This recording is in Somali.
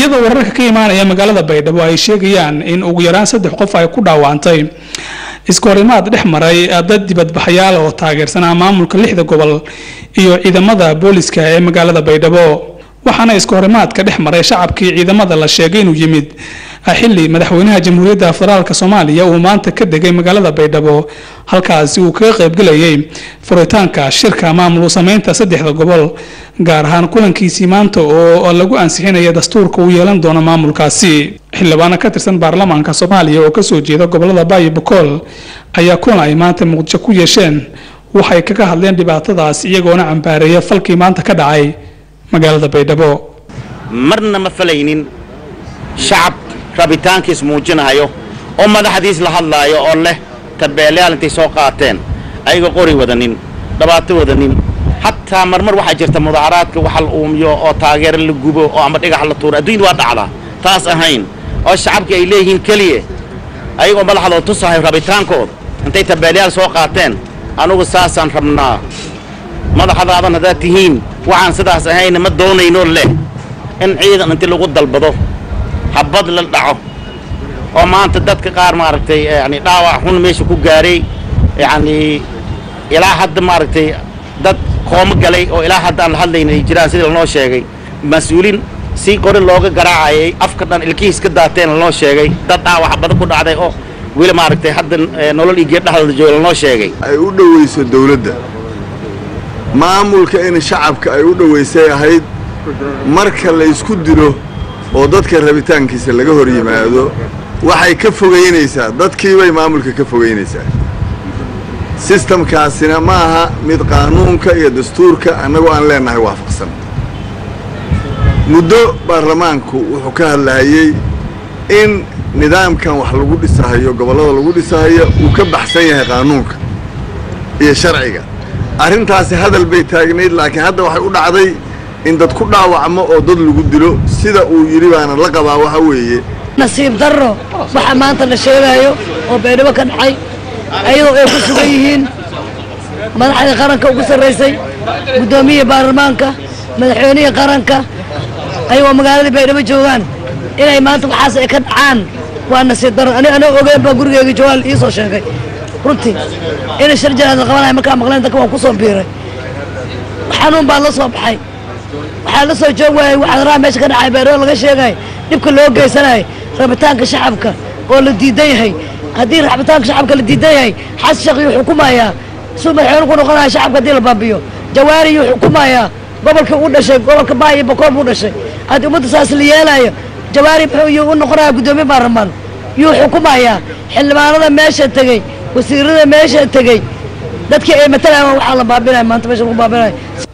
iyadoo wararka ka imaanaya magaalada baydhabo ay sheegayaan in ugu yaraan saddex qof ay ku dhaawantay iskahorimaad dhex maray dad dibadbaxayaal oo taageersanaa maamulka lixda gobol iyo ciidamada booliska ee magaalada baydhabo waxaana iskahorimaadka dhex maray shacabkii ciidamada la sheegay inuu yimid xili madaxweynaha jamhuuriyadda federaalk soomaaliya uu maanta ka degay magaalada baydhabo halkaasi uu kaga qaybgelayay furitaanka shirka maamul sameynta saddexda gobol gaar ahaan kulankiisii maanta oo lagu ansixinaya dastuurka uu yeelan doono maamulkaasi xildhibaano ka tirsan baarlamaanka soomaaliya oo kasoo jeeda gobolada baayo bokool ayaa kulan ay maanta muqdisho ku yeesheen waxay kaga hadleen dhibaatadaas iyagoona cambaareeya falkii maanta ka dhacay magaalada baydhabo marna ma falaynin shacab rabitaankiis muujinayo oo madaxdiis la hadlaayo oo leh tabeelayaal intay soo qaateen ayaga qori wadanin dhibaato wadanin xataa marmar waxaa jirta mudaaharaadka waxa la uumiyo oo taageero la gubo oo ama dhigax la tuuro adduunyada waa dhacdaa taas ahayn oo shacabkii ay leeyihiin keliya ayagoo madaxdooda tusahay rabitaankooda intay tabeelayaal soo qaateen anugu saasaan rabnaa madaxdaadan haddaad tihiin waxaan sidaas ahayna ma doonayno leh in ciidan inti lagu dalbado habad la dhaco oo maanta dadka qaar maaragtay yani dhaawac xun meesha ku gaaray yacni ilaa hadda maaragtay dad koomo galay oo ilaa hadda aan la hadlayna ay jiraan sidii lanoo sheegay mas-uuliin si qori looga garaacayay afka dhan ilkihiis ka daateen lanoo sheegay dad dhaawac badan ku dhacday oo weli maaragtay hadda nolol iyo geed dhexdooda jooga lanoo sheegay ay u dhowayso dawladda maamulka in shacabka ay u dhowaysay ahayd marka la ysku dilo oo dadka rabitaankiisa laga hor yimaado waxay ka fogaynaysaa dadkiibay maamulka ka fogaynaysaa sistamkaasina ma aha mid qaanuunka iyo dastuurka annagoo aan leennahay waafaqsan muddo baarlamaanku wuxuu ka hadlahayey in nidaamkan wax lagu dhisahayo gobollada lagu dhisahayo uu ka baxsan yahay qaanuunka iyo sharciga arrintaasi hadal bay taagnayd laakiin hadda waxay u dhacday in dad ku dhaawacmo oo dad lagu dilo sida uu yidhi baana la qabaa waxa weeye nasiib darro waxa maanta la sheegayo oo baydhabo ka dhacay ayadoo ay ku sugan yihiin madaxdii qaranka ugu sarraysay guddoomiyihii baarlamaanka madaxweynihii qaranka ayagoo magaaladii baydhabo joogaan inay maanta waxaas ay ka dhacaan waa nasiib darro ani anoo ogeyn baa gurigeyga joogaal ii soo sheegay runtii inay shar janaad la qabanayo markaa maqleen dadka waan ku soo biiray xanuun baa la soo baxay waxaa la soo joog waayay waxadaraha meesha ka dhacay baydhabo laga sheegay dhibka loo geysanayay rabitaanka shacabka oo la diidan yahay haddii rabitaanka shacabka la diidan yahay xasan sheekh yuu xukumayaa suu madaxweyne ku noqonaya shacabka haddii la baabiyo jawaari yuu xukumayaa gobolkii u dhashay gobolka baa iyo bokool buu dhashay haddii ummadda saas la yeelaayo jawaari muxuu yuu u noqonaya guddoomiye baarlamaan yuu xukumayaa xildhibaanada meesha tegey wasiirada meesha tegey dadkii ay matalayaan waxaa la baabinaya maanta meesha lagu baabinaya